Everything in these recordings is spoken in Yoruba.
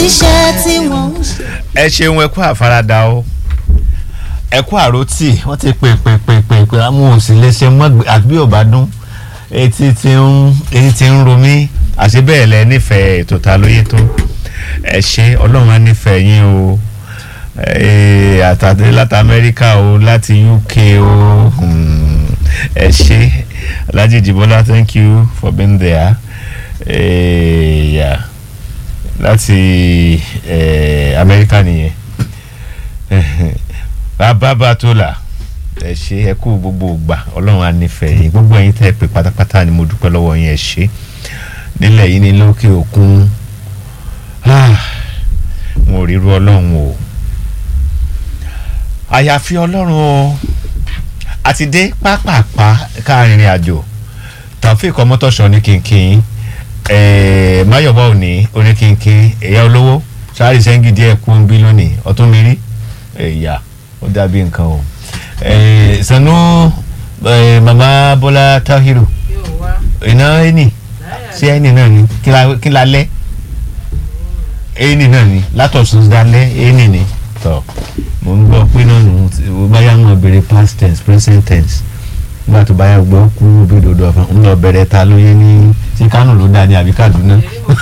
iṣẹ́ tí wọ́n ń ṣe. ẹ ṣeun ẹ kú àfaradà o ẹ kú àròtì wọ́n ti pè pè pè pè pè àwọn òsì lè ṣe mọ́ àbí ò bá dún etí ti ń etí ti ń ro mí àṣé bẹ́ẹ̀ lẹ nífẹ̀ẹ́ ètò ta lóye tó ẹ ṣe ọlọ́run á nífẹ̀ẹ́ yín o eh, àtàdé láti amẹ́ríkà o láti uk o hmm, ẹ ṣe alhaji jibola thank you for being there eh, yeah láti eh, amẹ́ríkà nìyẹn bàbá bàtólà ẹ ṣe ẹ kú gbogbo ìgbà ọlọ́run á nífẹ̀ẹ́ yín gbogbo ẹ̀yin tẹ́ ẹ pé pátápátá ni mo dúpẹ́ lọ́wọ́ yín ẹ ṣe nílẹ̀ yìí ní lókè òkun mo ò ríru ọlọ́run o àyàfi ọlọ́run o àti dé pápápá káàrin àjò Taofeek Ọmọ́tọ́ṣọ́ ní kínkín ẹ̀ẹ́ Máyọ̀bá òní oníkínkín ẹ̀yà olówó sáré sẹ́ńgì díẹ̀ kú ń bí lónìí ọtún mi rí ẹ̀yà ó dàbí nǹkan o ẹ̀ẹ́ Sànú ẹ̀ẹ́ màmá Bọ́lá Táhírù iná ẹni sí ẹni náà ni kí la- kí la lẹ́ ẹni náà ni látọ̀sùn dalẹ́ ẹni ni tọ́ mo ń gbọ́ pé náà nù ó báyà ń lọ bẹ̀rẹ̀ past tense present tense nígbà tó báyà gbọ́ kú bí dodo ọ̀fẹ́ ń lọ bẹ̀rẹ̀ ta lóye ní sí Kánò ló dá ní àbí Kaduna.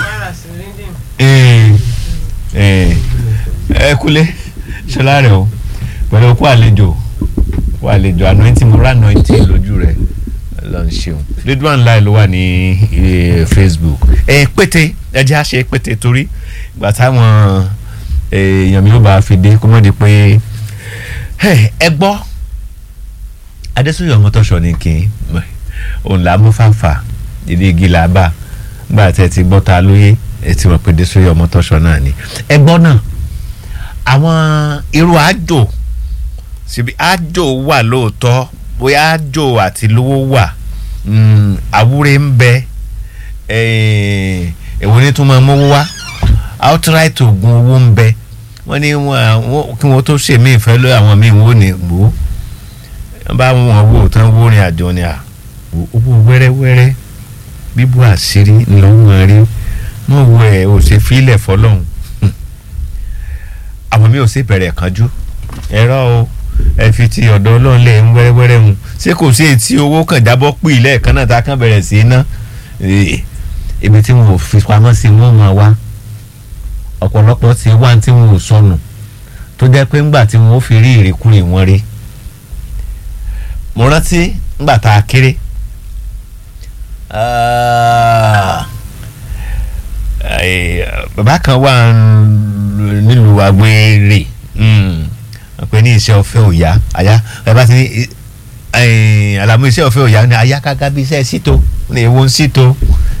Ee, ee, ẹ kúlé ṣọlá rẹ o pẹ̀lú okú àlejò okú àlejò anointing mo rà anointing lójú rẹ lọ ń ṣeun Ridwan Lai ló wà ní eh, Facebook ẹ pété ẹ jẹ́ àṣẹ pété torí ìgbà táwọn èèyàn mi ò bá fi dé kó mọ̀ di pé ẹ ẹ gbọ́ Adésúnyọ̀ Ọmọ́tọ́ṣọ́ ni kí n òun là á mú fàǹfà ìdí igi là á bà gbà tẹ́ ti gbọ́ ta lóye ẹ ti mọ̀ pé Adésúnyọ̀ Ọmọ́tọ́ṣọ́ náà ni ẹ gbọ́ náà àwọn irú àjò síbi àjò wà lóòótọ́ bóyá àjò àti lówó wà mm, àwúre ń bẹ eh, èwo ni tún máa mówó wá outright oògùn owó ń bẹ wọ́n ní wọ́n wọ́n- kí wọ́n tó ṣe mí ìfẹ́ lórí àwọn míì wọ́n ní gbó wọ́n bá wọn wò tán wó rìn àjò ni à owó wẹ́rẹ́wẹ́rẹ́ bíbú àṣírí ńlọ́wọ́n rí wọ́n wo ẹ̀ ò ṣe fílẹ̀ fọlọ́hún àwọn mi ò sì bẹ̀rẹ̀ kánjú ẹ̀rọ o ẹ fi ti ọ̀dọ̀ ọlọ́run lẹ̀ ń wẹ́rẹ́wẹ́rẹ́ mu ṣé kò sí etí owó kan jábọ́ pì lẹ́ẹ̀kan náà tá a kàn bẹ̀rẹ̀ sí í ná Eh, ibi tí wọn ò fi pamọ́ sí wọn máa wá ọ̀pọ̀lọpọ̀ ti wá tí wọn ò sọnù tó jẹ́ pé ńgbà tí wọn ó fi rí ìrìkúrì wọn rí mo rántí ńgbà tá a kéré ah, eh, bàbá kan wà ń- nílùú agbèrè pé ní iṣẹ́ ọ̀fẹ́ òyà àyà ẹ bá ti ní eh, àlàmú iṣẹ́ ọ̀fẹ́ òyà ní àyà káká bí iṣẹ́ síto ní ewu ń síto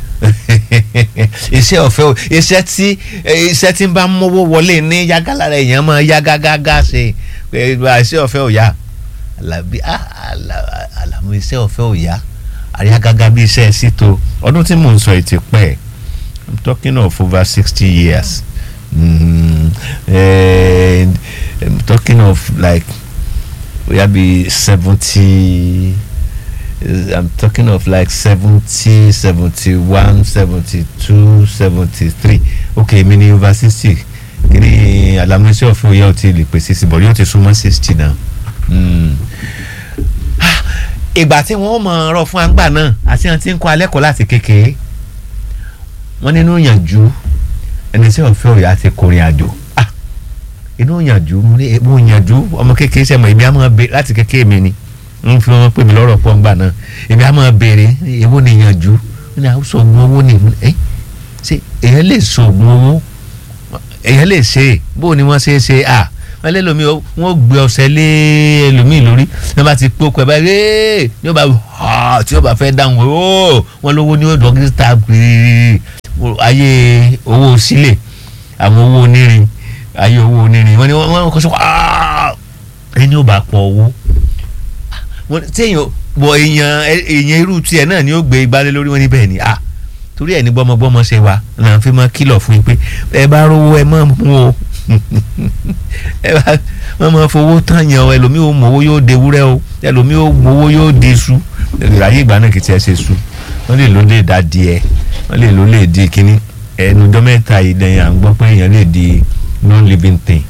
iṣẹ́ ọ̀fẹ́ ò iṣẹ́ tí eh, iṣẹ́ tí ń bá mówó wọlé ní yágálára èèyàn máa yá gágágá ṣe pé iṣẹ́ ọ̀fẹ́ òyà àlàbí ah, àlà- àlàmú iṣẹ́ ọ̀fẹ́ òyà àyà gágá bí iṣẹ́ síto ọdún tí mò ń sọ ètí pẹ́ I'm talking of over sixty years mm, and I'm talking of like we be seventy I'm talking of like seventy seventy one seventy two seventy three okay mi ni over sixty kini alamusi ọ̀fẹ́ òye ọtí lè pè sixty but yóò ti súnmọ́ sixty now. Mm. Ah, ìgbà tí wọ́n mọ̀ ọ̀rọ̀ fún àgbà náà àti àwọn tí ń kọ́ alẹ́ kọ́ láti kékeré wọ́n nínú ìyànjú ẹni tí wọ́n fẹ́ òyà ti kọrin àjò ah inú ìyànjú mo ní mo ìyànjú ọmọ kékeré sẹ́mo èmi á máa bè láti kékeré mi ni ń fi wọn pè mí lọ́rọ̀ pọ̀ ńgbà náà èmi á máa béèrè èwo ni ìyànjú ní àwọn sọ̀gbọ́n owó ni ẹ ṣe èèyàn lè sọ̀gbọ́n owó èèyàn lè ṣe é bó ni wọ́n ṣe é ṣe à wọ́n lé lomi wọ́n gbé ọṣẹ lé ẹlòmíì lórí wọ́n bá ti pókò ẹ̀ báyìí ẹ́ẹ́ ní ó bá ha tí ó bá fẹ́ dáhùn ó wọ́n lówó ní ó dọ́kítà péré ayé owó sílẹ̀ àwọn owó onírin ayé owó onírin wọ́n ní wọ́n kọ́ sọ ẹni ó bá pọ̀ owó wọ́n tí èèyàn bọ̀ èèyàn èèyàn irú tiẹ̀ náà ni ó gbé igbálẹ̀ lórí wọn níbẹ̀ ni ah torí ẹ̀ ní gbọ́mọgbọ́mọ ṣe wa náà fi máa kìlọ̀ fún yín pé ẹ bá rówó ẹ máa mú o ẹ bá wọ́n máa fowó tán yàn o ẹlòmíì ò mọ̀wó yóò de wúrẹ́ o ẹlòmíì ò mọ̀wó yóò de su ayé ìgbà náà kì í tiẹ̀ ṣe su wọ́n lè ló lè dá díẹ̀ wọ́n lè ló lè di kínní ẹnu ọjọ́ mẹ́ta yìí dẹ̀yìn à ń gbọ́ pé èèyàn lè di non-living thing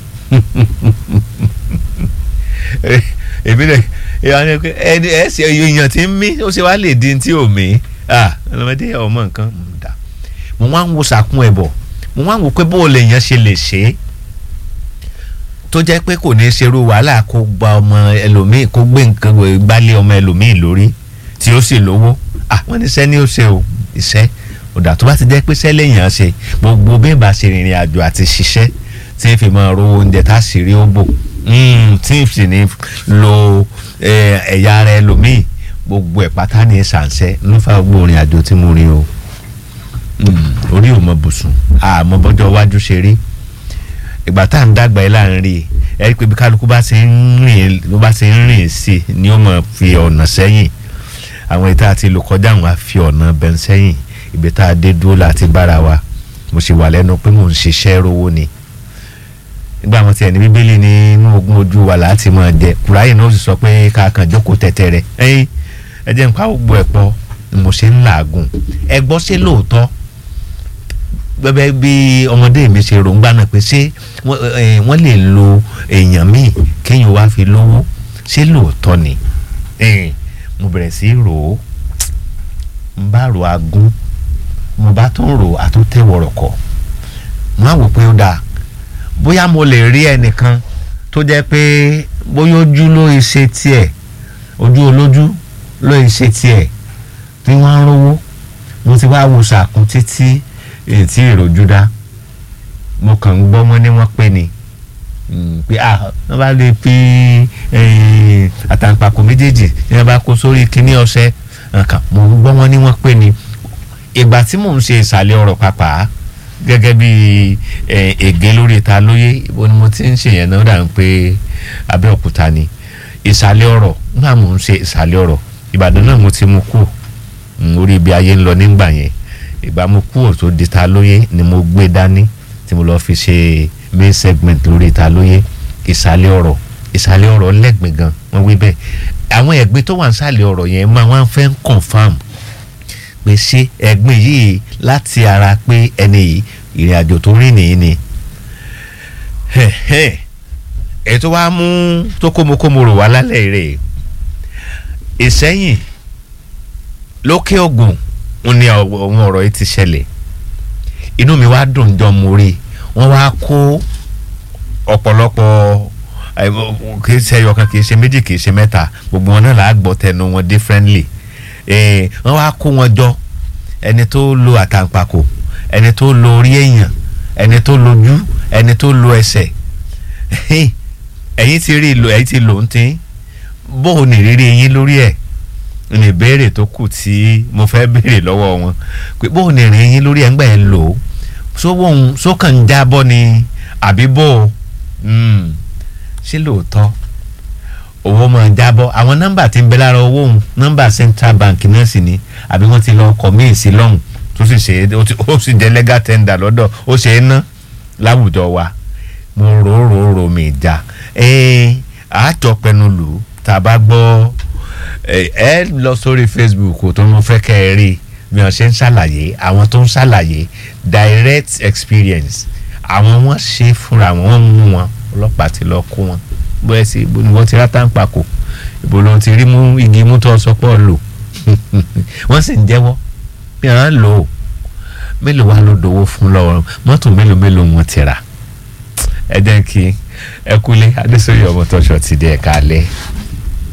èmi lè ẹni ẹsẹ èèyàn tí ń mí ó ṣe wá lè di tí ò mí ọlọmọdé ọmọ nǹkan dà mo wá ń wo sàkún ẹ bọ̀ mo wá ń wo pé bó o lè yàn ṣe lè ṣe é tó jẹ́ pé kò ní í ṣerú wàhálà kó gba ọmọ ẹlòmíì kó gbé nǹkan gbálé ọmọ ẹlòmíì lórí tí ó sì lówó àwọn oníṣẹ́ ni ó ṣe o iṣẹ́ ọ̀dà tó bá ti jẹ́ pé sẹ́lẹ̀ yàn ṣe gbogbo bí ìbá ṣe rìnrìn àjò àti ṣiṣẹ́ tí ń fi máa ro oúnjẹ tá a sì rí ó bò tí ń sì ní lo ẹ̀yà ara ẹlòmíì gbogbo ẹ̀ pátá ní ṣàǹṣẹ́ ló fà gbogbo ìrìn àjò tí mo rìn o orí ò mọ bùsùn àmọ́ bọ́jọ́ iwájú ṣe rí ìgbà tá à ń dàgbà yìí láàrin rí ẹ rí i pé bí kálukú bá ṣe ń rìn bó bá ṣe ń rìn sí i ni ó mọ̀ fi ọ̀nà sẹ́yìn àwọn ìta àti ìlú kọjá àwọn àfi ọ̀nà bẹ́ẹ̀ sẹ́yìn ibi tá a dé dúró láti bára wa mo sì wà lẹ́nu pé mò ń ṣiṣẹ́ rówó ni nígbà wọn tiẹ̀ ní bíbélì ní inú ogún ojú wa láti máa jẹ kùráyè náà ó sì sọ pé ká kàn jókòó tẹ̀tẹ̀ rẹ̀ ẹ̀yìn ẹ jẹ́ nípa gbogbo ẹ̀ pọ̀ ni mo ṣe ń làágùn ẹ gbọ́ ṣé lóòótọ́ bẹ́ẹ̀ bí ọmọdé mi ṣe ròǹgbà náà pé ṣé wọ́n lè lo èèyàn míì kéèyàn wá fi lówó ṣé lóòótọ́ ni mo bẹ̀rẹ̀ sí í rò ó n bá rò agún mo bá tún rò àtúntẹ̀wọ̀rọ̀ kọ̀ mo á wò pé ó dáa bóyá mo lè rí ẹnìkan tó jẹ́ pé bóyá ojú ló ṣe tiẹ̀ ojú olójú ló ṣe tiẹ̀ tí wọ́n á rówó mo ti wá wo sàkún títí ètí ìròjú dá mo kàn ń gbọ́ mọ́ ní wọ́n pé ni pé ah wọ́n bá lè fi àtàǹpàkò méjèèjì ní wọ́n bá kó sórí kíní ọṣẹ nǹkan mo ń gbọ́ wọn ní wọ́n pé ni ìgbà tí mò ń ṣe ìsàlẹ̀ ọ̀rọ̀ pàpà gẹ́gẹ́ bí ègé lórí ìta lóye ibo ni mo ti ń ṣe yẹn náà dà ń pé Abẹ́òkúta ni ìsàlẹ̀ ọ̀rọ̀ náà mò ń ṣe ìsàlẹ̀ ọ̀rọ̀ Ìbàdàn náà mo ti mú kú orí ibi ayé ń lọ nígbà yẹn ìgbà mo kú òtó di ta lóye ni mo gbé dání tí mo lọ fi ṣe main segment lórí ìta lóye ìsàlẹ̀ ọ̀rọ̀ ìsàlẹ̀ ọ̀rọ̀ lẹ́gbẹ̀ẹ́ gan wọ́n wí bẹ́ẹ̀ àwọn ẹ̀gbin tó wà ń sàlẹ̀ ọ̀rọ̀ yẹn máa wá fẹ́ ń confam pé ṣé ẹ̀gbin yìí láti ara pé ẹni yìí ìrìn àjò tó rìn nìyí ni ẹ̀ tó wá mú tó kómokómo rò wá lálẹ́ rẹ̀ ìsẹ́yìn lókè ògùn ń ní àwọn ọ̀rọ̀ yìí ti ṣẹlẹ̀ inú mi wá dùn jọ mo rí wọ́n wá kó ọ̀pọ̀lọpọ̀ kì í ṣe ẹyọkan kì í ṣe méjì kì í ṣe mẹ́ta gbogbo wọn náà là á gbọ́ tẹnu wọn differently wọ́n wá kó wọn jọ ẹni tó lo àtàǹpàkò ẹni tó lo orí èèyàn ẹni tó lójú ẹni tó lo ẹsẹ̀ ẹ̀yin ti rí ẹ̀yin ti lò ń tín bó o nìrírí yín lórí ẹ̀ ní ìbéèrè tó kù tí mo fẹ́ béèrè lọ́wọ́ wọn pé bó o nìrírí yín lórí ẹ̀ ń gbà ẹ̀ lò ó sówóhun sókàn ń jábọ́ ni àbí bó o ṣé lóòótọ́ owó máa ń jábọ́ àwọn nọ́mbà tí ń bẹ lára owó òun nọ́mbà central bank náà sì ni àbí wọ́n ti lọ kọ́ míì sí lọ́hùn tó sì ṣe é ó sì jẹ́ legal tender lọ́dọ̀ ó ṣe é ná láwùjọ wa mo rò ó rò ó rò mí ìjà ẹ àjọ pẹnu lù ú tá a bá gbọ́ ẹ lọ sórí facebook tó ń fẹ́ kẹ́ ẹ rí bí wọ́n ṣe ń ṣàlàyé àwọn tó ń ṣàlàyé direct experience àwọn wọ́n ṣe fúnra wọn wọ́n mú wọn ọlọ́pàá ti lọ kó wọn bóyá sí ibo ni wọ́n ti rátà ń pakò ibo ló ti rí mú igi mú tó sọpọ̀ lò wọ́n sì ń jẹ́wọ́ bí wọ́n lò ó mélòó wá ló dowó fún lọ́wọ́ mọ́tò mélòó mélòó wọn ti rà ẹ jẹ́ kí ẹ kúlé adésòye ọmọ tọ́ṣọ ti di ẹ̀ka alẹ́.